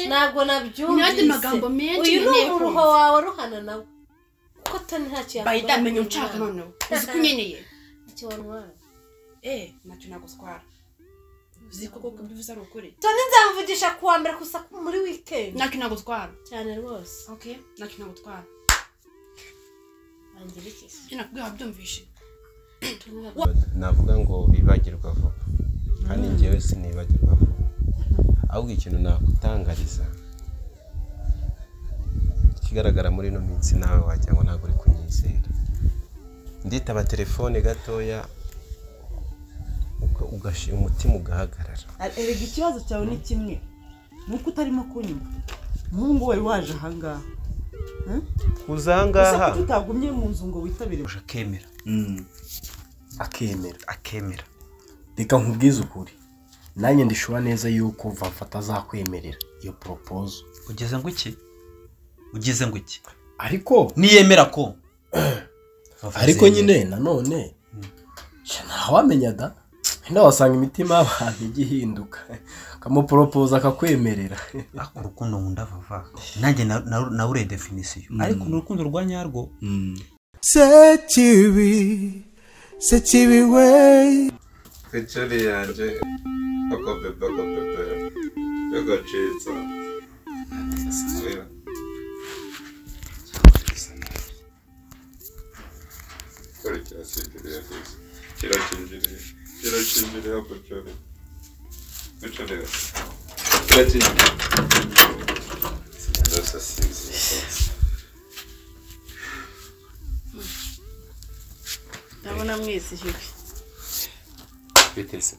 ntabwo n'andi nabyumvise magambo menshi uyu ni nkeneye umuruho kumva. wawe ruhana nawe kuko toni ntacyo yakora bayita menya unshaka noneho uzi ko unkeneye ntacyo wantwara eee ntacyo nagutwara uzi ko koko ibyo uvuze ari ukuri toni nzamuvugisha ku wa mbere gusa muri wikendi ntacyo nagutwara cyane rwose ok ntacyo nagutwara bangira iki se? ibyo nakubwiye wabyumvishe Toni ntabwo- navuga ngo bibagirwa vuba kandi njyewe sinibagirwa vuba ahubwo ikintu nakutangariza ikigaragara muri ino minsi nawe wagira ngo ntabwo uri kunyizera nditaba telefone gatoya uka- ugashyira umutima ugahagarara erega ikibazo cyawe ni kimwe nuko utarimo kunywa umuhungu wari waje ahangaha Hmm? kuza gusa ahangaha kuki utagumye mu nzu ngo witabire uje akemera akemera akemera reka nkubwize ukuri nanjye ndishura neza yuko vamfata azakwemerera iyo poropozo ugeze ngo iki ugeze ngo iki ariko niyemera ko ariko nyine nanone sha ntawamenya da wenda wasanga imitima y'abantu ijya ihinduka ukamuporopoza akakwemerera ako urukundo nkunda vuba nanjye na- na- nawe ure definisiyo ariko ni urukundo rwa nyarwo picture yanjye akabebe akabebe y'agacitsa kora cyasindiriye gusa kirakinjiriye kirakinjiriye picture picture kirakinjiriye ndose sinzi ndabona mwese jibi bitese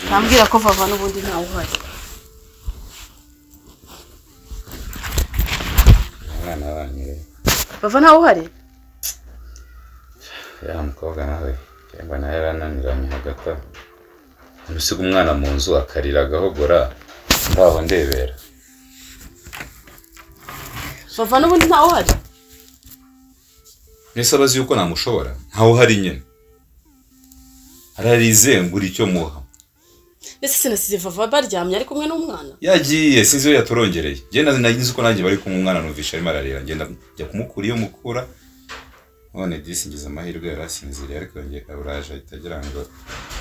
ntambwira ko vava n'ubundi ntawe uhari abana banyu rero vava ntawe uhari ya mukobwa nawe cyangwa nawe yarananiranye hagata ntusiga umwana mu nzu akarira agahogora ndaho ndebera vava n'ubundi ntawe uhari mbese abazi yuko namushobora ntawe uhari nyine ararize ngura icyo muha mbese sinasize vava baryamye ari kumwe n'umwana yagiye sinzi iyo yaturongereye ngenda nagize uko nanjye bari kumwe umwana numvisha arimo ararira ngenda njya kumukura iyo mukura none disi ngize amahirwe yari asinziriye ariko yongeye kaburaje ahita agira ngo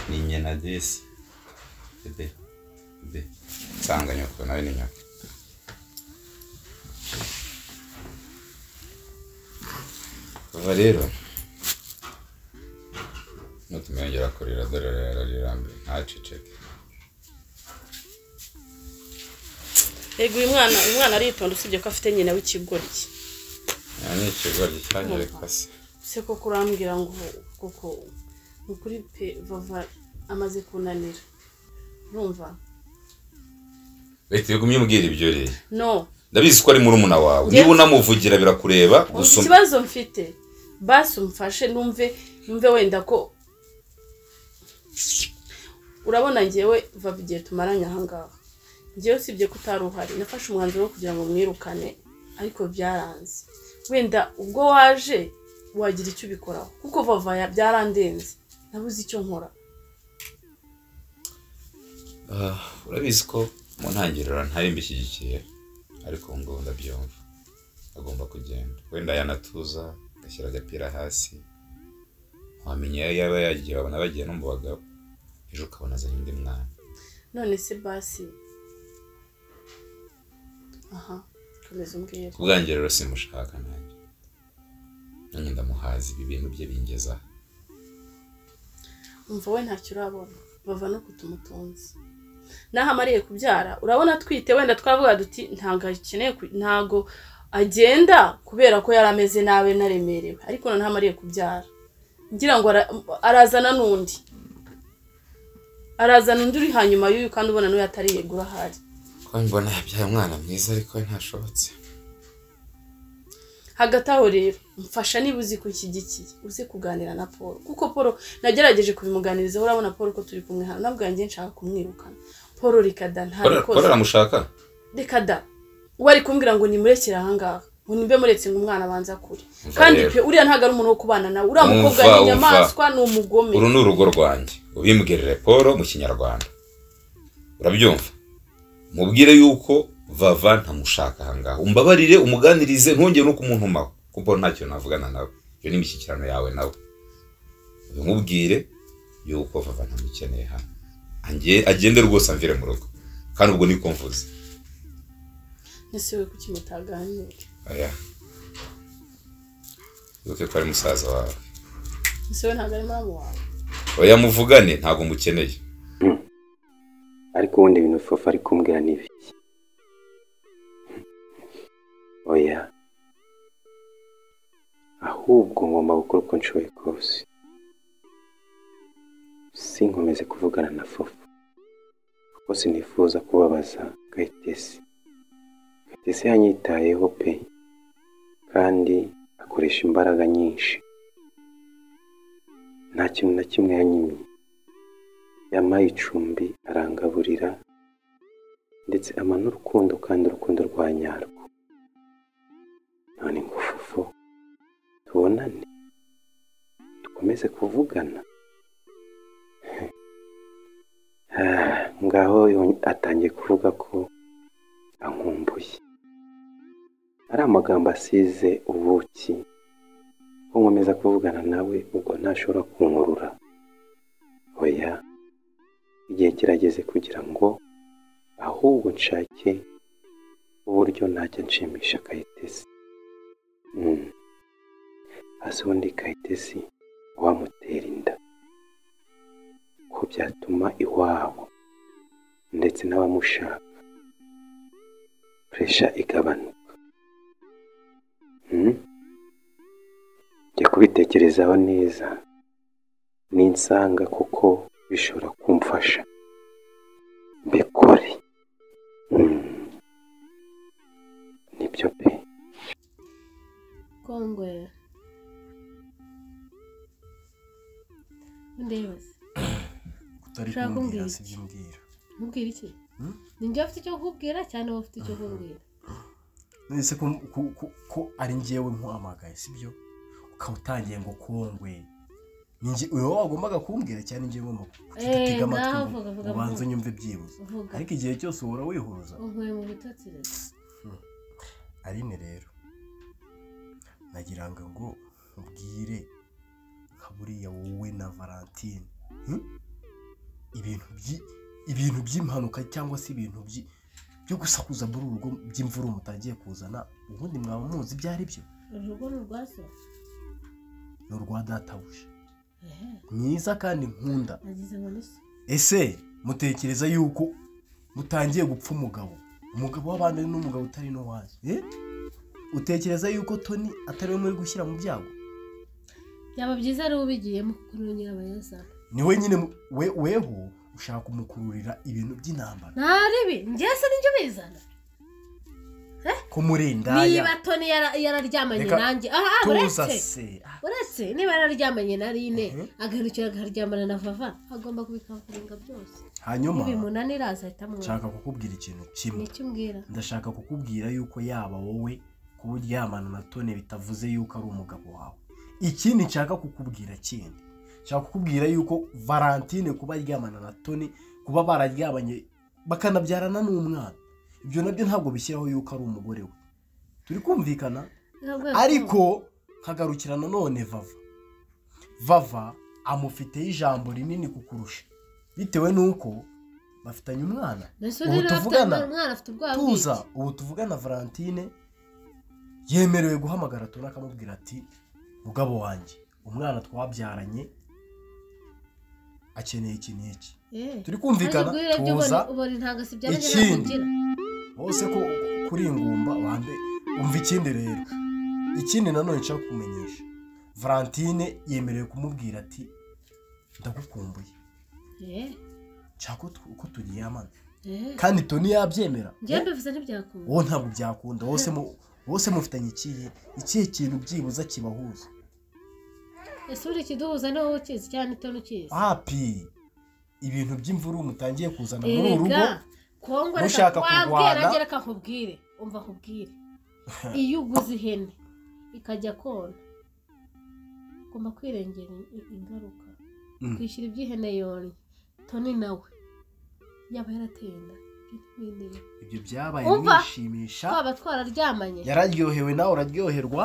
ni nyina disi bebe bebe nsanga nyoko nawe ni nyoko kuva rero nutumwengera kurira dore ararirambe ntaceceke yego uyu mwana uyu mwana aritonda usibye ko afite nyina w'ikigoryi nta n'ikigoryi cyanyereka se se koko urambwira ngo koko ni ukuri pe vava amaze kunanira urumva leta yagumye umbwira ibyo rero no ndabizi ko ari murumuna wawe Yes. niba unamuvugira birakureba Umva gusa ikibazo mfite basi umfashe numve numve wenda ko urabona ngewe vava igihe tumaranye ahangaha ngewe usibye ko utari uhari nafashe umwanzuro wo kugira ngo mwirukane ariko byaranze wenda ubwo waje wagira icyo ubikoraho kuko vava ya- byarandenze nabuze icyo nkora Ah, urabizi ko mu ntangiriro ntari mbishyigikiye ariko ubu ngubu ndabyumva agomba kugenda wenda yanatuza agashyira agapira hasi wamenya iyo yaba yagiye wabona bagiye no mu bagabo ejo ukabona azanye undi mwana none se basi aha komeza umbwira ku bwanjye rero simushaka nanjye nanjye ndamuhaza ibi bintu bye bingezaho umva we ntacyo urabona bava no kutumutunzi n'aho amariye kubyara urabona atwite wenda twavuga duti ntabwo akeneye ku- ntabwo agenda kubera ko yari ameze nabi naremerewe ariko noneho amariye kubyara ngira ngo ara- arazana n'undi arazana undi uri hanyuma y'uyu kandi ubona n'uyu atari yegura ahari ko mbona yabyaye umwana mwiza ariko we ntashobotse hagati aho rero mfasha niba uzi kushyigikiye uze kuganira na paul kuko paul nagerageje kubimuganirizaho urabona paul ko turi kumwe hano nabwo yanjye nshaka kumwirukana paul reka da Kora- kora ntabikoze aramushaka reka da uwo ari kumbwira ngo nimurekere ahangaha ngo nimbe muretse ngo umwana abanza kure Umva kandi rero. pe uriya ntabwo ari umuntu wo kubana nawe uriya Umva, mukobwa ni umva. inyamaswa ni umugome uru ni urugo rwanjye ubimbwirire paul mu kinyarwanda urabyumva mubwire yuko vava ntamushaka ahangaha umbabarire umuganirize ntongere no kumuntumaho kuko ntacyo navugana nawe iyo ni imishyikirano yawe nawe bimubwire yuko vava ntamukeneye hano Ange- agende rwose amvire mu rugo kandi ubwo niko mvuze Ese we kuki mutaganira oya wibuke ko ari musaza wawe ese we ntabwo ari muramu wawe oya muvugane ntabwo mukeneye ariko ubundi ibintu fofa ari kumbwira ni ibiki oya ahubwo ngomba gukora uko nshoboye kose sinkomeze kuvugana na fofa kuko sinifuza kubabaza kayitesi kayitesi yanyitayeho pe kandi akoresha imbaraga nyinshi nta kintu na kimwe yanyimiye yampaye icumbi arangaburira ndetse ampa n'urukundo kandi urukundo rwa nyarwo none ngufufu tubonane dukomeze kuvugana Ah, ngaho yon- atangiye kuvuga ko ankumbuye ari amagambo asize ubuki ko nkomeza kuvugana nawe ubwo ntashobora kunkurura oya igihe kirageze kugira ngo ahubwo nshake uburyo najya nshimisha kayitesi Mm. hasi ubundi kayitesi wamutera inda ko byatuma iwabo ndetse n'abamushaka puresha igabanuka Mm. jya kubitekerezaho neza ninsanga kuko bishobora kumfasha mbikore Mm. nibyo pe kongwera ndebase kutari Ushaka kumbwira kumbwira si iki? byo mbwira nkubwira iki Hmm? ni njye ufite icyo kukubwira cyangwa wowe ufite icyo kumbwira ese ko, ko, ko, ko ari njyewe nkuhamagaye si byo ukaba utangiye ngo kongwe ni njye uwo wagombaga kumbwira cyane njyewe ngomba Eh, kutega amatwi ngaho ngo vuga, vuga, ubanze vuga. unyumve byibuze uvuga ariko igihe cyose uhora wihuza unkuye mu bitotsi rero aline rero nagira ngo ngo nkubwire nka buriya wowe na valentine hmm? ibintu byi- ibintu by'impanuka cyangwa se ibintu byi- byo gusakuza muri uru rugo by'imvura mutagiye kuzana ubundi mwaba muzi ibyo ari byo urugo ni urwaso ni urwa databuja mwiza kandi nkunda nagize ngo ni so ese mutekereza yuko mutangiye gupfa umugabo umugabo w'abandi n'umugabo utari n'uwanyu eh? utekereza yuko toni atari we muri gushyira mu byago byaba byiza ari ubigiyemo kuko niwe nyirabayazana ni we nyine mu- we- weho ushaka kumukururira ibintu by'intambara ntari ibi njye se nijyo bizana ko murindaya niba toni yara- yararyamanye Reka nanjye aha tuza uretse se Ah, uretse niba yararyamanye na rine Mhm. agahindukira agaharyamana na vava agomba kubikavuringa byose hanyuma ntibimunanira azahita amwumva nshaka kukubwira ikintu kimwe nicyo umbwira ndashaka kukubwira yuko yaba wowe kuba uryamana na tone bitavuze yuko ari umugabo wawe ikindi nshaka kukubwira kindi nshaka kukubwira yuko valentine kuba aryamana na tone kuba bararyamanye bakanabyarana n'umwana ibyo nabyo ntabwo bishyiraho yuko ari umugore we turi kumvikana Ntabwo ariko nkagarukira nanone vava vava amufiteho ijambo rinini kukurusha bitewe n'uko bafitanye umwana Mbese ubu rero afite- tuvugana umwana afite ubwoba tuza bw'iki? ubu tuvugana valentine yemerewe guhamagara tuna akamubwira ati mugabo wanjye umwana twabyaranye akeneye iki n'iki Eh. turi kumvikana Ariko ibyo urebye tuza ubona- ubona ntabwo asibyara njye ikindi. ntabwo ngira. hose ko kuri ingumba wambe umva ikindi rero ikindi nanone nshaka kukumenyesha valentine yemerewe kumubwira ati ndagukumbuye Eh, nshaka ko tu- ko turyamana eh. kandi toni yabyemera njye mbivuze ntibyakunda wowe ntabwo byakunda wose mu- wose mufitanye ikihe ikihe kintu byibuza kibahuza ese uri ikiduhuza ni wowe ukizi cyane itoni ukizi hapi ibintu by'imvuru mutangiye kuzana muri uru rugo erega kongo mushaka reka kurwana. wabwira njye reka nkubwire umva nkubwire iyo uguze ihene ikajya kona ugomba kwirengera i- i- ingaruka Mm. kwishyura iby'ihene yonye toni nawe yaba yarateye inda ntwineye ibyo byabaye Umva. mwishimisha twaba twararyamanye yararyohewe nawe uraryoherwa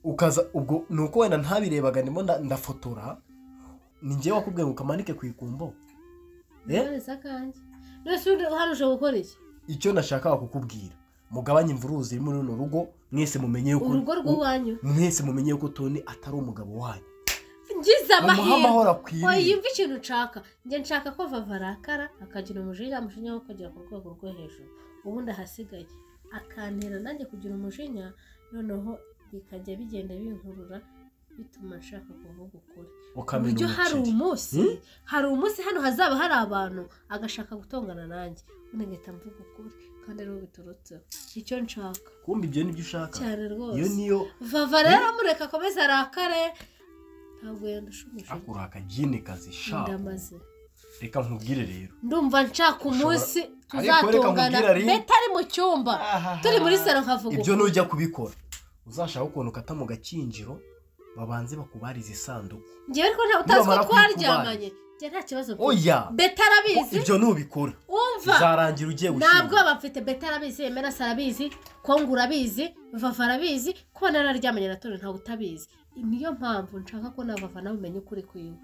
ukaza ubwo ni uko wenda ntabirebaga ndimo nda- ndafotora ni njyewe wakubwiye ngo ukamanike ku ikumbo eh? nonese akanjye nonese ubu hano ushobora gukora iki icyo nashakaga kukubwira mugabanye imvururu ziri muri runo rugo mwese mumenye yuko urugo rw'iwanyu mwese mumenye yuko toni atari umugabo wanyu ngize mumuhe amahirwe amahoro oya akwiriye yumva ikintu nshaka njye nshaka ko vava arakara akagira umujinya umujinya wo kugera ku rwego rwo hejuru ubundi ahasigaye akantera nanjye kugira umujinya noneho bikajya bigenda binkurura bituma nshaka kuvuga ukuri ku ukamenya buryo hari umuceri umunsi Hmm? hari umunsi hano hazaba hari abantu agashaka gutongana nanjye ubundi ngahita mvuga ukuri kandi ariho biturutseho icyo nshaka kumva ibyo nibyo ushaka cyane iyo rwose niyo vava rero amureka akomeze arakare ntabwo yandusha umujinya akura akajini kazi shaka ndamaze reka nkubwire rero ndumva nshaka umunsi Ariko reka tuzatungana nkubwire ari- mpeta ari mu cyumba turi muri salo nkavuga ibyo uko. nujya kubikora uzashaka ukuntu ukata mu gakinjiro babanze bakubariza isanduku njyewe ariko nta utazi ko nibamara twaryamanye njye nta kibazo mfite. oya beta arabizi ibyo nubikora wumva uzarangira ugiye nta gushyingura bwoba mfite beta arabizi emerasi arabizi kongo urabizi vava arabizi kuba nararyamanye na tone ntawe utabizi niyo mpamvu nshaka ko na vava nawe umenya ukuri kwiwe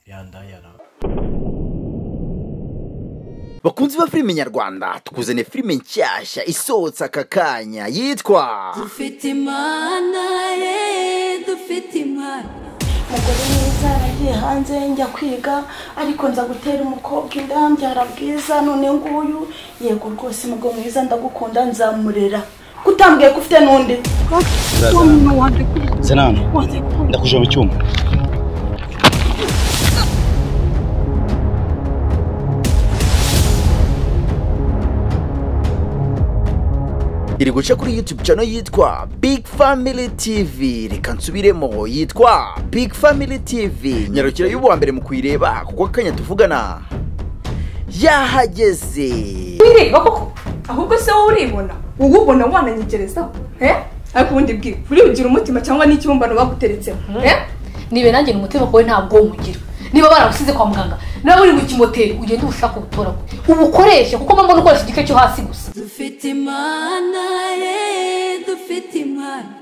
yandayara bakunzi ba filime nyarwanda tukuzaniye filime nshyashya isohotse aka kanya yitwa dufite imana ye dufite imana umugore mwiza yaragiye hanze njya kwiga ariko nza gutera umukobwa inda mbyara bwiza none nguyu yego rwose umugabo mwiza ndagukunda nzamurera kutambwiye ko ufite n'undi zenano ndakuje mu cyuma iri guca kuri youtube channel yitwa big family tv reka nsubiremo yitwa big family tv nyarukira y'ubuwa mbere mu kuyireba kuko akanya tuvugana yahageze wireba koko ahubwo se wowe uribona wowe ubona wananyegerezaho eh? ariko ubundi bwiwe uribugira umutima cyangwa n'ikibumbano baguteretsemo eh? nibe nanjye ni umutima wawe ntabwo nywugira niba baragusize kwa muganga nawe uri mu kimoteri ugende ubushake ubutoragure ubukoreshe kuko mba mbona ukoresha igice cyo hasi gusa dufite imana ye dufite imana